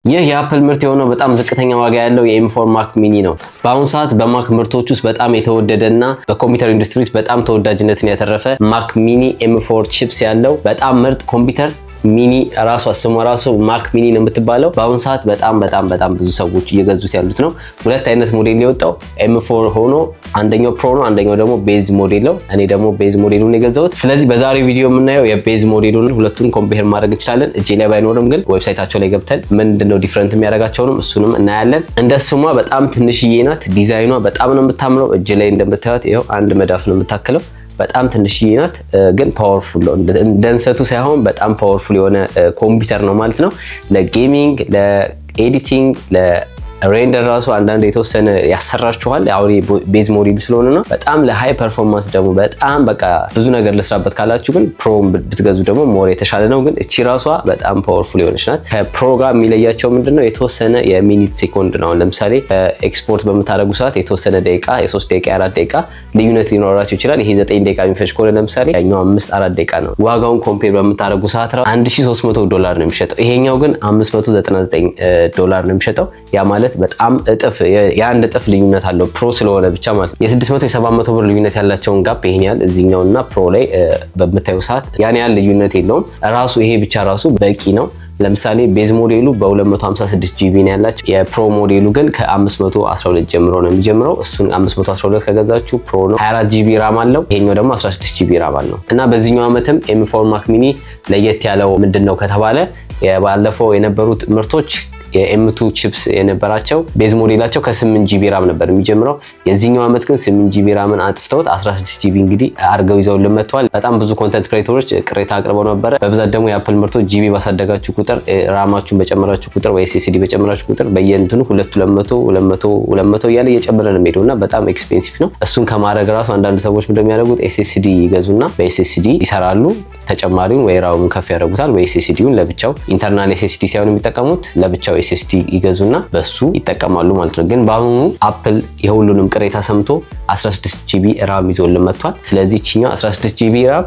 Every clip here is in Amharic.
ይህ የአፕል ምርት የሆነው በጣም ዝቅተኛ ዋጋ ያለው የኤም4 ማክ ሚኒ ነው። በአሁኑ ሰዓት በማክ ምርቶች ውስጥ በጣም የተወደደ እና በኮምፒውተር ኢንዱስትሪ ውስጥ በጣም ተወዳጅነትን ያተረፈ ማክ ሚኒ ኤም4 ቺፕስ ያለው በጣም ምርጥ ኮምፒውተር ሚኒ ራሷ ስሟ ራሱ ማክ ሚኒ ነው የምትባለው። በአሁኑ ሰዓት በጣም በጣም በጣም ብዙ ሰዎች እየገዙት ያሉት ነው። ሁለት አይነት ሞዴል የወጣው ኤም4 ሆኖ አንደኛው ፕሮ ነው፣ አንደኛው ደግሞ ቤዝ ሞዴል ነው። እኔ ደግሞ ቤዝ ሞዴሉን የገዛሁት። ስለዚህ በዛሬው ቪዲዮ የምናየው የቤዝ ሞዴሉን ሁለቱን ኮምፔር ማድረግ እንችላለን። እጄ ላይ ባይኖርም ግን ዌብሳይታቸው ላይ ገብተን ምንድነው ዲፍረንት የሚያደርጋቸውንም እሱንም እናያለን። እንደ ስሟ በጣም ትንሽዬ ናት። ዲዛይኗ በጣም ነው የምታምረው። እጅ ላይ እንደምታዩት ይኸው አንድ መዳፍ ነው የምታክለው በጣም ትንሽዬ ናት፣ ግን ፓወርፉል ነው። እንደ እንሰቱ ሳይሆን በጣም ፓወርፉል የሆነ ኮምፒውተር ነው ማለት ነው። ለጌሚንግ፣ ለኤዲቲንግ፣ ሬንደር ራሱ አንዳንድ የተወሰነ ያሰራችኋል። አሁን ቤዝ ሞዴል ስለሆነ ነው። በጣም ለሃይ ፐርፎርማንስ ደግሞ በጣም በቃ ብዙ ነገር ልስራበት ካላችሁ ግን ፕሮ ብትገዙ ደግሞ ሞር የተሻለ ነው። ግን እቺ ራሷ በጣም ፓወርፉል የሆነች ናት። ከፕሮ ጋር የሚለያቸው ምንድነው የተወሰነ የሚኒት ሴኮንድ ነው። ለምሳሌ ኤክስፖርት በምታደረጉ ሰዓት የተወሰነ ደቂቃ፣ የሶስት ደቂቃ፣ የአራት ደቂቃ ልዩነት ሊኖራቸው ይችላል። ይሄ ዘጠኝ ደቂቃ የሚፈጅ ከሆነ ለምሳሌ ያኛው አምስት አራት ደቂቃ ነው። ዋጋውን ኮምፔር በምታደረጉ ሰዓት 1300 ዶላር ነው የሚሸጠው። ይሄኛው ግን 599 ዶላር ነው የሚሸጠው ያ ማለት በጣም እጥፍ የአንድ እጥፍ ልዩነት አለው ፕሮ ስለሆነ ብቻ ማለት ነው። የ600 የ700 ብር ልዩነት ያላቸውን ጋፕ ይሄን ያህል እዚህኛው እና ፕሮ ላይ በምታዩ ሰዓት ያን ያህል ልዩነት የለውም። ራሱ ይሄ ብቻ ራሱ በቂ ነው። ለምሳሌ ቤዝ ሞዴሉ በ256 ጂቢ ነው ያላቸው። የፕሮ ሞዴሉ ግን ከ512 ጀምሮ ነው የሚጀምረው። እሱን 512 ከገዛችሁ ፕሮ ነው። 24 ጂቢ ራም አለው። ይሄኛው ደግሞ 16 ጂቢ ራም አለው እና በዚህኛው ዓመትም ኤም4 ማክ ሚኒ ለየት ያለው ምንድን ነው ከተባለ ባለፈው የነበሩት ምርቶች የኤምቱ ቺፕስ የነበራቸው ቤዝ ሞዴላቸው ከ8 ጂቢ ራም ነበር የሚጀምረው። የዚህኛው ዓመት ግን 8 ጂቢ ራምን አጥፍተውት 16 ጂቢ እንግዲህ አድርገው ይዘውልን መጥተዋል። በጣም ብዙ ኮንተንት ክሬተሮች ቅሬታ አቅርበው ነበረ። በብዛት ደግሞ የአፕል ምርቶች ጂቢ ባሳደጋችሁ ቁጥር ራማችሁን በጨመራችሁ ቁጥር ወይ ኤስኤስዲ በጨመራችሁ ቁጥር በየእንትኑ 2 200 200 200 እያለ እየጨመረ ነው የሚሄደው እና በጣም ኤክስፔንሲቭ ነው። እሱን ከማድረግ ራሱ አንዳንድ ሰዎች እንደሚያደርጉት ኤስኤስዲ ይገዙና በኤስኤስዲ ይሰራሉ። ተጨማሪውን ወይ ራሙን ከፍ ያደርጉታል ወይ ኤስኤስዲውን ለብቻው ኢንተርናል ኤስኤስዲ ሳይሆን የሚጠቀሙት ለብቻው ኤስኤስዲ ይገዙና በሱ ይጠቀማሉ ማለት ነው። ግን በአሁኑ አፕል የሁሉንም ቅሬታ ሰምቶ 16 ጂቢ ራም ይዞልን መጥቷል። ስለዚህ ችኛው 16 ጂቢ ራም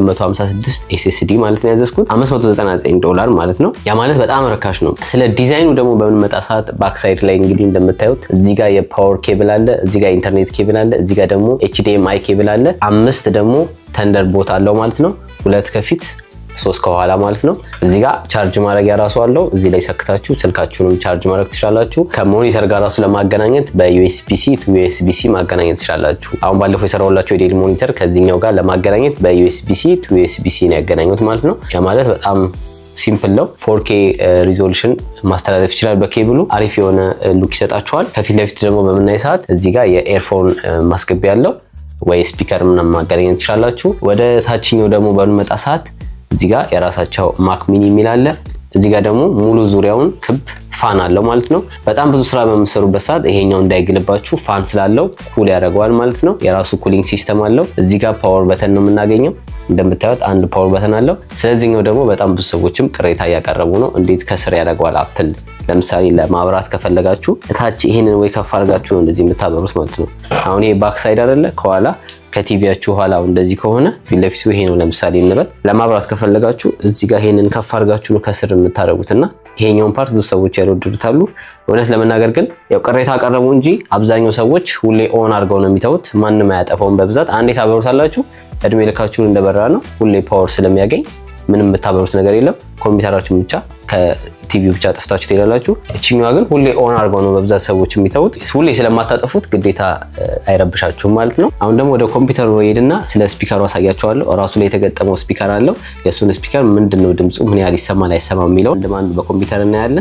በ256 ኤስኤስዲ ማለት ነው ያዘዝኩት 599 ዶላር ማለት ነው። ያ ማለት በጣም ርካሽ ነው። ስለ ዲዛይኑ ደግሞ በምንመጣ ሰዓት ባክሳይድ ላይ እንግዲህ እንደምታዩት እዚህ ጋር የፓወር ኬብል አለ፣ እዚህ ጋር ኢንተርኔት ኬብል አለ፣ እዚህ ጋር ደግሞ ኤችዲኤምአይ ኬብል አለ። አምስት ደግሞ ተንደር ቦት አለው ማለት ነው። ሁለት ከፊት ሶስት ከኋላ ማለት ነው። እዚህ ጋር ቻርጅ ማድረጊያ ራሱ አለው። እዚህ ላይ ሰክታችሁ ስልካችሁንም ቻርጅ ማድረግ ትችላላችሁ። ከሞኒተር ጋር ራሱ ለማገናኘት በዩኤስቢሲ ቱ ዩኤስቢሲ ማገናኘት ትችላላችሁ። አሁን ባለፈው የሰራሁላችሁ የዴል ሞኒተር ከዚህኛው ጋር ለማገናኘት በዩኤስቢሲ ቱ ዩኤስቢሲ ነው ያገናኙት ማለት ነው። ያ ማለት በጣም ሲምፕል ነው። ፎርኬ ሪዞሉሽን ማስተላለፍ ይችላል በኬብሉ አሪፍ የሆነ ሉክ ይሰጣችኋል። ከፊት ለፊት ደግሞ በምናይ ሰዓት እዚህ ጋር የኤርፎን ማስገቢያ ያለው ወይ ስፒከር ምናምን ማገናኘት ትችላላችሁ። ወደ ታችኛው ደግሞ በምንመጣ ሰዓት እዚህ ጋር የራሳቸው ማክ ሚኒ የሚል አለ። እዚህ ጋር ደግሞ ሙሉ ዙሪያውን ክብ ፋን አለው ማለት ነው። በጣም ብዙ ስራ በምሰሩበት ሰዓት ይሄኛው እንዳይግልባችሁ ፋን ስላለው ኩል ያደርገዋል ማለት ነው። የራሱ ኩሊንግ ሲስተም አለው። እዚህ ጋር ፓወር በተን ነው የምናገኘው። እንደምታዩት አንድ ፓወር በተን አለው። ስለዚህኛው ደግሞ በጣም ብዙ ሰዎችም ቅሬታ እያቀረቡ ነው። እንዴት ከስር ያደርገዋል አፕል ለምሳሌ ለማብራት ከፈለጋችሁ እታች ይሄንን ወይ ከፍ አድርጋችሁ ነው እንደዚህ የምታበሩት ማለት ነው። አሁን ይሄ ባክ ሳይድ አይደለ ከኋላ ከቲቪያችሁ ኋላ እንደዚህ ከሆነ ፊት ለፊቱ ይሄ ነው ለምሳሌ እንበል። ለማብራት ከፈለጋችሁ እዚህ ጋር ይሄንን ከፍ አድርጋችሁ ነው ከስር የምታደርጉትና ይሄኛውን ፓርት ብዙ ሰዎች ያልወደዱታሉ። እውነት ለመናገር ግን ያው ቅሬታ አቀረቡ እንጂ አብዛኛው ሰዎች ሁሌ ኦን አድርገው ነው የሚተውት። ማንም አያጠፋውም። በብዛት አንዴ ታበሩታላችሁ፣ እድሜ ልካችሁን እንደበራ ነው። ሁሌ ፓወር ስለሚያገኝ ምንም የምታበሩት ነገር የለም። ኮምፒውተራችሁን ብቻ ከቲቪው ብቻ ጠፍታችሁ ትሄዳላችሁ። እችኛዋ ግን ሁሌ ኦን አድርገው ነው በብዛት ሰዎች የሚተዉት። ሁሌ ስለማታጠፉት ግዴታ አይረብሻችሁም ማለት ነው። አሁን ደግሞ ወደ ኮምፒውተሩ ሄድና ስለ ስፒከሩ አሳያቸዋለሁ። ራሱ ላይ የተገጠመው ስፒከር አለው። የእሱን ስፒከር ምንድን ነው ድምፁ ምን ያህል ይሰማል አይሰማም የሚለው እንደማንዱ በኮምፒውተር እናያለን።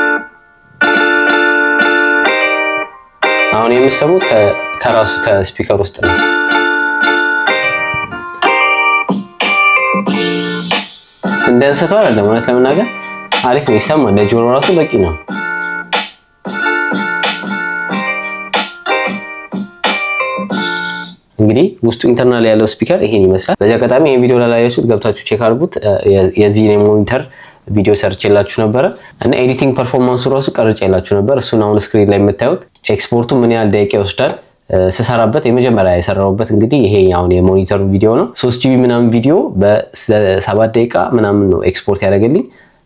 አሁን የሚሰሙት ከራሱ ከስፒከር ውስጥ ነው። እንደ እንሰቷ አይደለም። እውነት ለመናገር አሪፍ ነው፣ ይሰማል። ለጆሮ ራሱ በቂ ነው። እንግዲህ ውስጡ ኢንተርናል ያለው ስፒከር ይሄን ይመስላል። በዚህ አጋጣሚ ይሄን ቪዲዮ ላላያችሁት ገብታችሁ ቼክ አድርጉት። የዚህ ሞኒተር ቪዲዮ ሰርቼላችሁ ነበረ እና ኤዲቲንግ ፐርፎርማንሱ ራሱ ቀርጬላችሁ ነበር። እሱን አሁን ስክሪን ላይ የምታዩት ኤክስፖርቱ ምን ያህል ደቂቃ ይወስዳል ስሰራበት የመጀመሪያ የሰራሁበት እንግዲህ ይሄ አሁን የሞኒተሩ ቪዲዮ ነው። ሶስት ጂቢ ምናምን ቪዲዮ በሰባት ደቂቃ ምናምን ነው ኤክስፖርት ያደረገልኝ።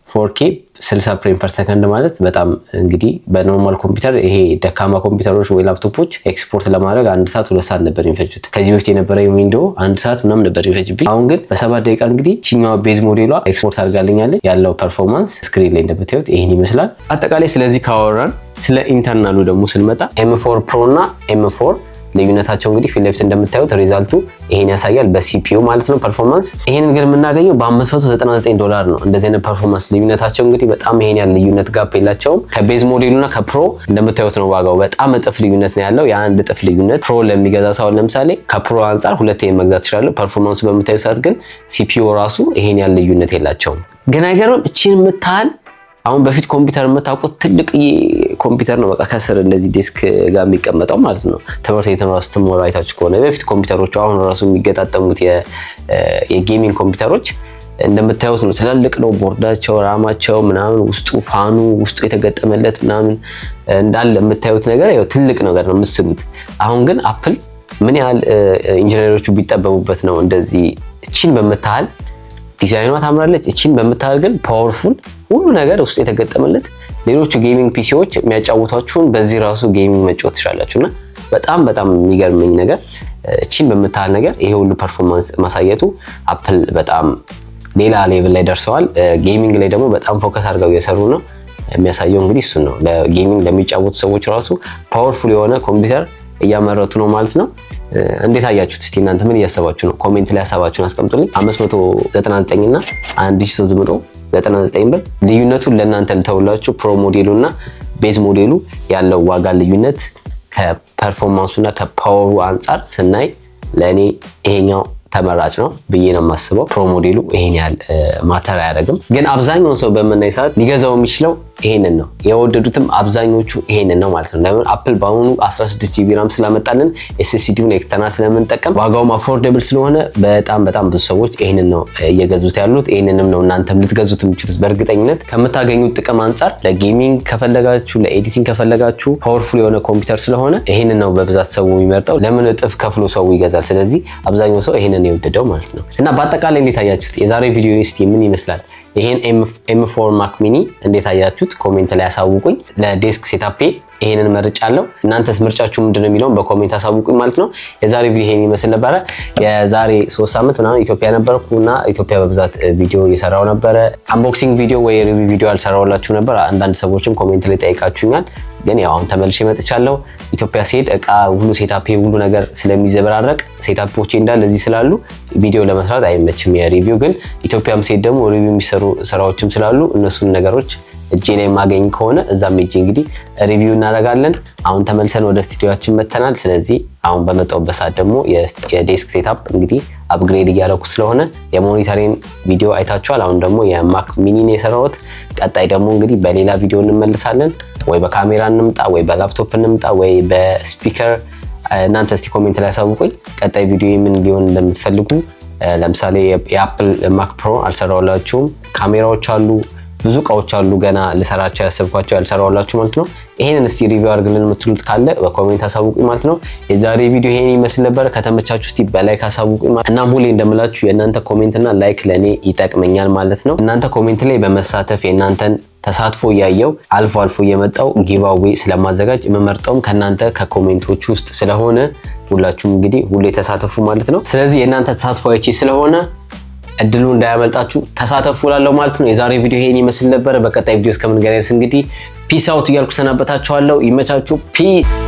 ፎርኬ 60 ፍሬም ፐር ሰከንድ ማለት በጣም እንግዲህ በኖርማል ኮምፒውተር ይሄ ደካማ ኮምፒውተሮች ወይ ላፕቶፖች ኤክስፖርት ለማድረግ አንድ ሰዓት ሁለት ሰዓት ነበር የሚፈጁት። ከዚህ በፊት የነበረ ዊንዶው አንድ ሰዓት ምናምን ነበር የሚፈጅብኝ። አሁን ግን በሰባት ደቂቃ እንግዲህ ችኛዋ ቤዝ ሞዴሏ ኤክስፖርት አድርጋልኛለች። ያለው ፐርፎርማንስ ስክሪን ላይ እንደምታዩት ይህን ይመስላል። አጠቃላይ ስለዚህ ካወራን ስለ ኢንተርናሉ ደግሞ ስንመጣ ኤም4 ፕሮ እና ኤም4 ልዩነታቸው እንግዲህ ፊት ለፊት እንደምታዩት ሪዛልቱ ይሄን ያሳያል በሲፒዩ ማለት ነው ፐርፎርማንስ። ይሄንን ግን የምናገኘው በ599 ዶላር ነው። እንደዚህ አይነት ፐርፎርማንስ ልዩነታቸው እንግዲህ በጣም ይሄን ያህል ልዩነት ጋፕ የላቸውም። ከቤዝ ሞዴሉና ከፕሮ እንደምታዩት ነው ዋጋው በጣም እጥፍ ልዩነት ነው ያለው። የአንድ እጥፍ ልዩነት ፕሮ ለሚገዛ ሰው ለምሳሌ ከፕሮ አንጻር ሁለት መግዛት ይችላሉ። ፐርፎርማንሱ በምታዩ ሰዓት ግን ሲፒዩ ራሱ ይሄን ያህል ልዩነት የላቸውም። ግን አይገርምም? እቺን የምታህል አሁን በፊት ኮምፒውተር የምታውቁት ትልቅ ኮምፒውተር ነው። በቃ ከስር እንደዚህ ዴስክ ጋር የሚቀመጠው ማለት ነው። ትምህርት ቤት ራሱ ስትሞሉ አይታችሁ ከሆነ በፊት ኮምፒውተሮቹ አሁን ራሱ የሚገጣጠሙት የጌሚንግ ኮምፒውተሮች እንደምታዩት ነው። ትላልቅ ነው ቦርዳቸው፣ ራማቸው ምናምን ውስጡ ፋኑ ውስጡ የተገጠመለት ምናምን እንዳለ የምታዩት ነገር ያው ትልቅ ነገር ነው የምስሉት። አሁን ግን አፕል ምን ያህል ኢንጂነሮቹ ቢጠበቡበት ነው እንደዚህ እቺን በምታህል ዲዛይኗ ታምራለች። እቺን በምታህል ግን ፓወርፉል ሁሉ ነገር ውስጥ የተገጠመለት ሌሎቹ ጌሚንግ ፒሲዎች የሚያጫውቷችሁን በዚህ ራሱ ጌሚንግ መጫወት ትችላላችሁ እና በጣም በጣም የሚገርመኝ ነገር እቺን በምታህል ነገር ይሄ ሁሉ ፐርፎርማንስ ማሳየቱ አፕል በጣም ሌላ ሌቭል ላይ ደርሰዋል። ጌሚንግ ላይ ደግሞ በጣም ፎከስ አድርገው እየሰሩ ነው። የሚያሳየው እንግዲህ እሱን ነው። ለጌሚንግ ለሚጫወቱ ሰዎች ራሱ ፓወርፉል የሆነ ኮምፒውተር እያመረቱ ነው ማለት ነው። እንዴት አያችሁት? እስቲ እናንተ ምን እያሰባችሁ ነው? ኮሜንት ላይ ሀሳባችሁን አስቀምጡልኝ። 599 እና 1399 ብር ልዩነቱን ለእናንተ ልተውላችሁ። ፕሮ ሞዴሉ እና ቤዝ ሞዴሉ ያለው ዋጋ ልዩነት ከፐርፎርማንሱ እና ከፓወሩ አንጻር ስናይ ለእኔ ይሄኛው ተመራጭ ነው ብዬ ነው የማስበው። ፕሮ ሞዴሉ ይሄን ያህል ማተር አያደርግም፣ ግን አብዛኛውን ሰው በምናይ ሰዓት ሊገዛው የሚችለው ይሄንን ነው። የወደዱትም አብዛኞቹ ይሄንን ነው ማለት ነው። ለምን አፕል በአሁኑ 16 ጂቢ ራም ስላመጣልን ኤስኤስዲውን ኤክስተርናል ስለምንጠቀም ዋጋውም አፎርደብል ስለሆነ በጣም በጣም ብዙ ሰዎች ይሄንን ነው እየገዙት ያሉት። ይሄንንም ነው እናንተም ልትገዙት የምችሉት በእርግጠኝነት ከምታገኙት ጥቅም አንጻር። ለጌሚንግ ከፈለጋችሁ፣ ለኤዲቲንግ ከፈለጋችሁ ፓወርፉል የሆነ ኮምፒውተር ስለሆነ ይሄንን ነው በብዛት ሰው የሚመርጠው። ለምን እጥፍ ከፍሎ ሰው ይገዛል? ስለዚህ አብዛኛው ሰው ይሄንን የወደደው ማለት ነው። እና በአጠቃላይ እንዴት አያችሁት? የዛሬ ቪዲዮ እስቲ ምን ይመስላል? ይሄን ኤም4 ማክ ሚኒ እንዴት አያችሁት? ኮሜንት ላይ ያሳውቁኝ። ለዴስክ ሴታፔ ይሄንን መርጫለሁ። እናንተስ ምርጫችሁ ምንድነው የሚለውን በኮሜንት አሳውቁኝ ማለት ነው። የዛሬ ቪዲዮ ይሄን ይመስል ነበረ። የዛሬ ሶስት ሳምንት ምናምን ኢትዮጵያ ነበርኩ እና ኢትዮጵያ በብዛት ቪዲዮ እየሰራው ነበረ። አንቦክሲንግ ቪዲዮ ወይ ሪቪው ቪዲዮ አልሰራውላችሁ ነበር። አንዳንድ ሰዎችም ኮሜንት ላይ ጠይቃችሁኛል። ግን ያው አሁን ተመልሼ መጥቻለሁ። ኢትዮጵያ ሲሄድ እቃ ሁሉ ሴታፔ ሁሉ ነገር ስለሚዘበራረቅ ሴታፖቼ እንዳለ እዚህ ስላሉ ቪዲዮ ለመስራት አይመችም የሪቪው ግን ኢትዮጵያም ሲሄድ ደግሞ ሪቪው የሚሰሩ ስራዎችም ስላሉ እነሱን ነገሮች እጄ ላይ የማገኝ ከሆነ እዛም እጄ እንግዲህ ሪቪው እናደርጋለን። አሁን ተመልሰን ወደ ስቱዲዮችን መተናል። ስለዚህ አሁን በመጣሁበት ሰዓት ደግሞ የዴስክ ሴታፕ እንግዲህ አፕግሬድ እያደረኩ ስለሆነ የሞኒተሪን ቪዲዮ አይታችኋል። አሁን ደግሞ የማክ ሚኒን የሰራሁት። ቀጣይ ደግሞ እንግዲህ በሌላ ቪዲዮ እንመልሳለን። ወይ በካሜራ እንምጣ፣ ወይ በላፕቶፕ እንምጣ፣ ወይ በስፒከር እናንተ እስቲ ኮሜንት ላይ ያሳውቁኝ። ቀጣይ ቪዲዮ ምን ሊሆን እንደምትፈልጉ ለምሳሌ የአፕል ማክ ፕሮ አልሰራሁላችሁም። ካሜራዎች አሉ ብዙ እቃዎች አሉ ገና ልሰራቸው ያሰብኳቸው ያልሰራሁላችሁ ማለት ነው። ይሄንን እስቲ ሪቪው አድርግልን የምትሉት ካለ በኮሜንት አሳውቁኝ ማለት ነው። የዛሬ ቪዲዮ ይሄን ይመስል ነበረ። ከተመቻችሁ እስቲ በላይክ አሳውቁኝ። እናም ሁሌ እንደምላችሁ የእናንተ ኮሜንትና ላይክ ለእኔ ይጠቅመኛል ማለት ነው። እናንተ ኮሜንት ላይ በመሳተፍ የእናንተን ተሳትፎ እያየው አልፎ አልፎ እየመጣው ጊቫዌ ስለማዘጋጅ የምመርጠውም ከእናንተ ከኮሜንቶች ውስጥ ስለሆነ ሁላችሁም እንግዲህ ሁሌ ተሳተፉ ማለት ነው። ስለዚህ የእናንተ ተሳትፎ አይቼ ስለሆነ እድሉ እንዳያመልጣችሁ ተሳተፉ ላለው ማለት ነው። የዛሬ ቪዲዮ ይሄን ይመስል ነበረ። በቀጣይ ቪዲዮ እስከምንገናኝ እንግዲህ ፒስ አውት እያልኩ ሰናበታችኋለሁ። ይመቻችሁ። ፒስ